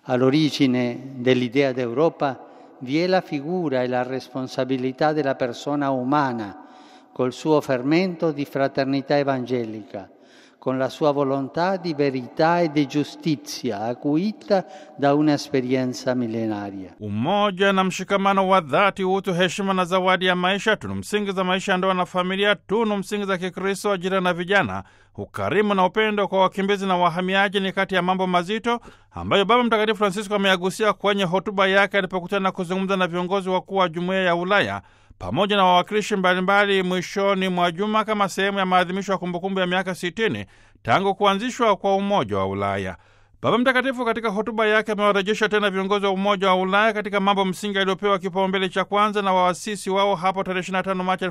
All'origine dell'idea d'Europa vi è la figura e la responsabilità della persona umana, col suo fermento di fraternità evangelica, con la sua volontà di verità e di giustizia acuita da un'esperienza millenaria. Umoja na mshikamano wa dhati, utu, heshima na zawadi ya maisha, tunu msingi za maisha ya ndoa na familia, tunu msingi za Kikristo, ajira na vijana, ukarimu na upendo kwa wakimbizi na wahamiaji ni kati ya mambo mazito ambayo Baba Mtakatifu Francisco ameyagusia kwenye hotuba yake alipokutana na kuzungumza na viongozi wakuu wa Jumuiya ya Ulaya pamoja na wawakilishi mbalimbali mwishoni mwa juma kama sehemu ya maadhimisho ya kumbukumbu ya miaka 60 tangu kuanzishwa kwa Umoja wa Ulaya. Baba Mtakatifu katika hotuba yake amewarejesha tena viongozi wa Umoja wa Ulaya katika mambo msingi yaliyopewa kipaumbele cha kwanza na waasisi wao hapo tarehe 25 Machi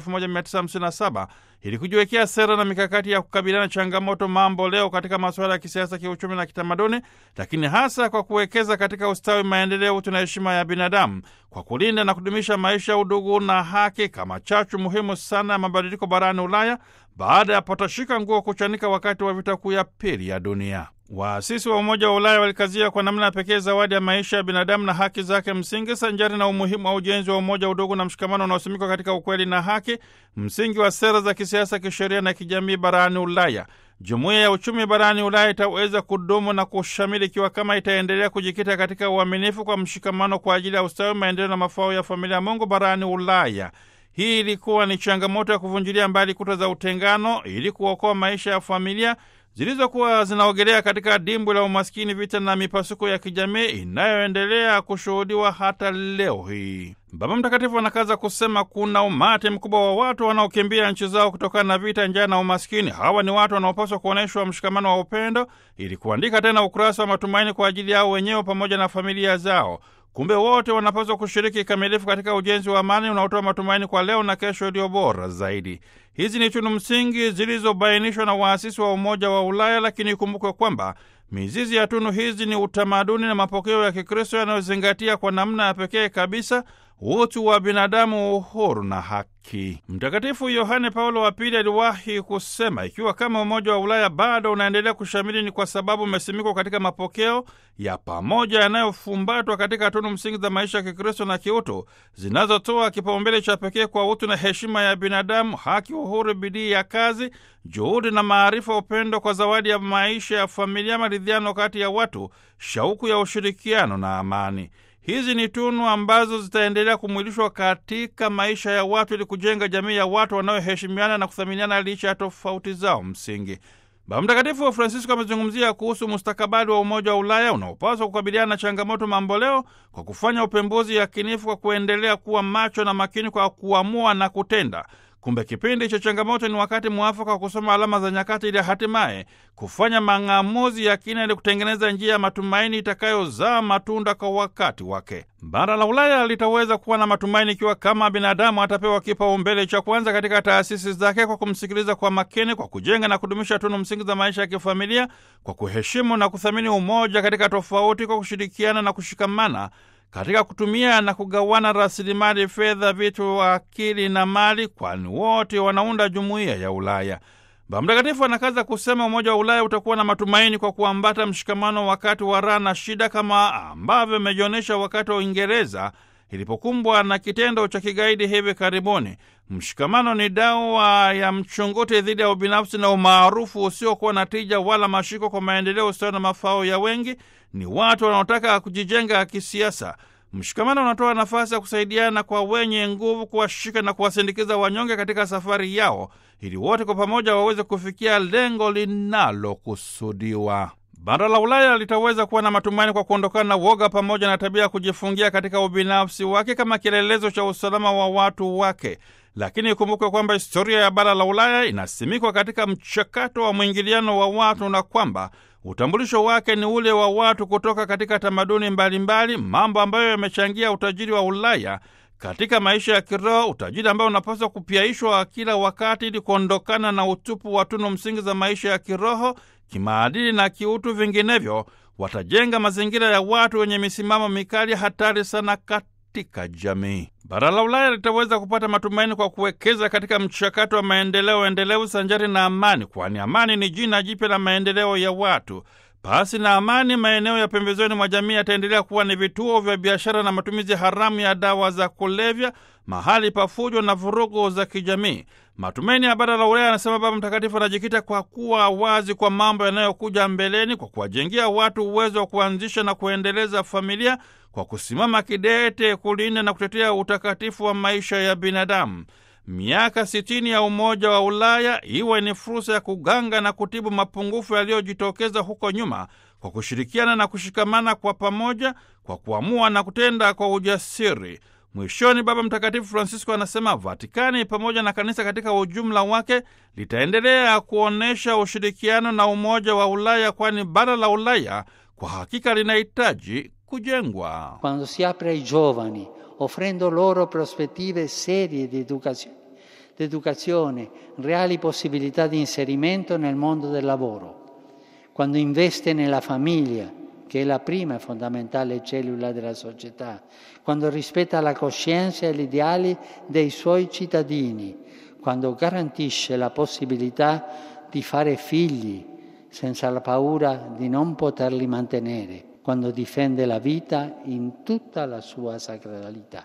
1957 ili kujiwekea sera na mikakati ya kukabiliana changamoto mambo leo katika masuala ya kisiasa, kiuchumi na kitamaduni, lakini hasa kwa kuwekeza katika ustawi, maendeleo, utu na heshima ya binadamu, kwa kulinda na kudumisha maisha, udugu na haki kama chachu muhimu sana ya mabadiliko barani Ulaya baada ya patashika nguo kuchanika wakati wa vita kuu ya pili ya dunia. Waasisi wa Umoja wa Ulaya walikazia kwa namna ya pekee zawadi ya maisha ya binadamu na haki zake msingi, sanjari na umuhimu wa ujenzi wa umoja, udugu na mshikamano unaosimikwa katika ukweli na haki, msingi wa sera za kisiasa, kisheria na kijamii barani Ulaya. Jumuiya ya uchumi barani Ulaya itaweza kudumu na kushamili ikiwa kama itaendelea kujikita katika uaminifu kwa mshikamano kwa ajili ya ustawi, maendeleo na mafao ya familia ya Mungu barani Ulaya. Hii ilikuwa ni changamoto ya kuvunjilia mbali kuta za utengano ili kuokoa maisha ya familia zilizokuwa zinaogelea katika dimbwi la umaskini, vita na mipasuko ya kijamii inayoendelea kushuhudiwa hata leo hii. Baba Mtakatifu anakaza kusema kuna umati mkubwa wa watu wanaokimbia nchi zao kutokana na vita, njaa na umaskini. Hawa ni watu wanaopaswa kuonyeshwa mshikamano wa upendo ili kuandika tena ukurasa wa matumaini kwa ajili yao wenyewe pamoja na familia zao. Kumbe wote wanapaswa kushiriki kikamilifu katika ujenzi wa amani unaotoa matumaini kwa leo na kesho iliyo bora zaidi. Hizi ni tunu msingi zilizobainishwa na waasisi wa Umoja wa Ulaya, lakini ikumbukwe kwamba mizizi ya tunu hizi ni utamaduni na mapokeo ya Kikristo yanayozingatia kwa namna ya pekee kabisa utu wa binadamu, uhuru na haki. Mtakatifu Yohane Paulo wa Pili aliwahi kusema, ikiwa kama Umoja wa Ulaya bado unaendelea kushamili ni kwa sababu umesimikwa katika mapokeo ya pamoja yanayofumbatwa katika tunu msingi za maisha ya Kikristo na kiutu zinazotoa kipaumbele cha pekee kwa utu na heshima ya binadamu, haki, uhuru, bidii ya kazi, juhudi na maarifa, upendo kwa zawadi ya maisha ya familia, maridhiano kati ya watu, shauku ya ushirikiano na amani. Hizi ni tunu ambazo zitaendelea kumwilishwa katika maisha ya watu ili kujenga jamii ya watu wanaoheshimiana na kuthaminiana licha ya tofauti zao msingi. Baba Mtakatifu wa Francisco amezungumzia kuhusu mustakabali wa Umoja wa Ulaya unaopaswa kukabiliana na changamoto mamboleo kwa kufanya upembuzi yakinifu, kwa kuendelea kuwa macho na makini kwa kuamua na kutenda. Kumbe kipindi cha changamoto ni wakati mwafaka wa kusoma alama za nyakati ili hatimaye kufanya mang'amuzi ya kina ili kutengeneza njia ya matumaini itakayozaa matunda kwa wakati wake. Bara la Ulaya litaweza kuwa na matumaini ikiwa kama binadamu atapewa kipaumbele cha kwanza katika taasisi zake, kwa kumsikiliza kwa makini, kwa kujenga na kudumisha tunu msingi za maisha ya kifamilia, kwa kuheshimu na kuthamini umoja katika tofauti, kwa kushirikiana na kushikamana katika kutumia na kugawana rasilimali fedha, vitu, akili na mali, kwani wote wanaunda jumuiya ya Ulaya. Baba Mtakatifu anakaza kusema Umoja wa Ulaya utakuwa na matumaini kwa kuambata mshikamano wakati wa raha na shida, kama ambavyo imejionyesha wakati wa Uingereza ilipokumbwa na kitendo cha kigaidi hivi karibuni. Mshikamano ni dawa ya mchunguti dhidi ya ubinafsi na umaarufu usiokuwa na tija wala mashiko kwa maendeleo, ustawi na mafao ya wengi. Ni watu wanaotaka kujijenga kisiasa. Mshikamano unatoa nafasi ya kusaidiana kwa wenye nguvu, kuwashika na kuwasindikiza wanyonge katika safari yao, ili wote kwa pamoja waweze kufikia lengo linalokusudiwa. Bara la Ulaya litaweza kuwa na matumaini kwa kuondokana na woga pamoja na tabia ya kujifungia katika ubinafsi wake kama kielelezo cha usalama wa watu wake. Lakini ikumbukwe kwamba historia ya bara la Ulaya inasimikwa katika mchakato wa mwingiliano wa watu na kwamba utambulisho wake ni ule wa watu kutoka katika tamaduni mbalimbali, mambo ambayo yamechangia utajiri wa Ulaya katika maisha ya kiroho, utajiri ambao unapaswa kupyaishwa kila wakati ili kuondokana na utupu wa tunu msingi za maisha ya kiroho, kimaadili na kiutu. Vinginevyo watajenga mazingira ya watu wenye misimamo mikali, hatari sana katika jamii. Bara la Ulaya litaweza kupata matumaini kwa kuwekeza katika mchakato wa maendeleo endelevu sanjari na amani, kwani amani ni jina jipya la maendeleo ya watu. Pasi na amani, maeneo ya pembezoni mwa jamii yataendelea kuwa ni vituo vya biashara na matumizi haramu ya dawa za kulevya, mahali pa fujo na vurugu za kijamii. Matumaini ya bara la Ulaya, anasema Baba Mtakatifu, anajikita kwa kuwa wazi kwa mambo yanayokuja mbeleni, kwa kuwajengea watu uwezo wa kuanzisha na kuendeleza familia, kwa kusimama kidete kulinda na kutetea utakatifu wa maisha ya binadamu. Miaka sitini ya Umoja wa Ulaya iwe ni fursa ya kuganga na kutibu mapungufu yaliyojitokeza huko nyuma kwa kushirikiana na kushikamana kwa pamoja, kwa kuamua na kutenda kwa ujasiri. Mwishoni, Baba Mtakatifu Francisco anasema Vatikani pamoja na kanisa katika ujumla wake litaendelea kuonyesha ushirikiano na Umoja wa Ulaya, kwani bara la Ulaya kwa hakika linahitaji kujengwa. Quando si apre ai giovani, offrendo loro prospettive serie di educazione, di educazione, reali possibilità di inserimento nel mondo del lavoro, quando investe nella famiglia, che è la prima e fondamentale cellula della società, quando rispetta la coscienza e gli ideali dei suoi cittadini, quando garantisce la possibilità di fare figli senza la paura di non poterli mantenere, quando difende la vita in tutta la sua sacralità.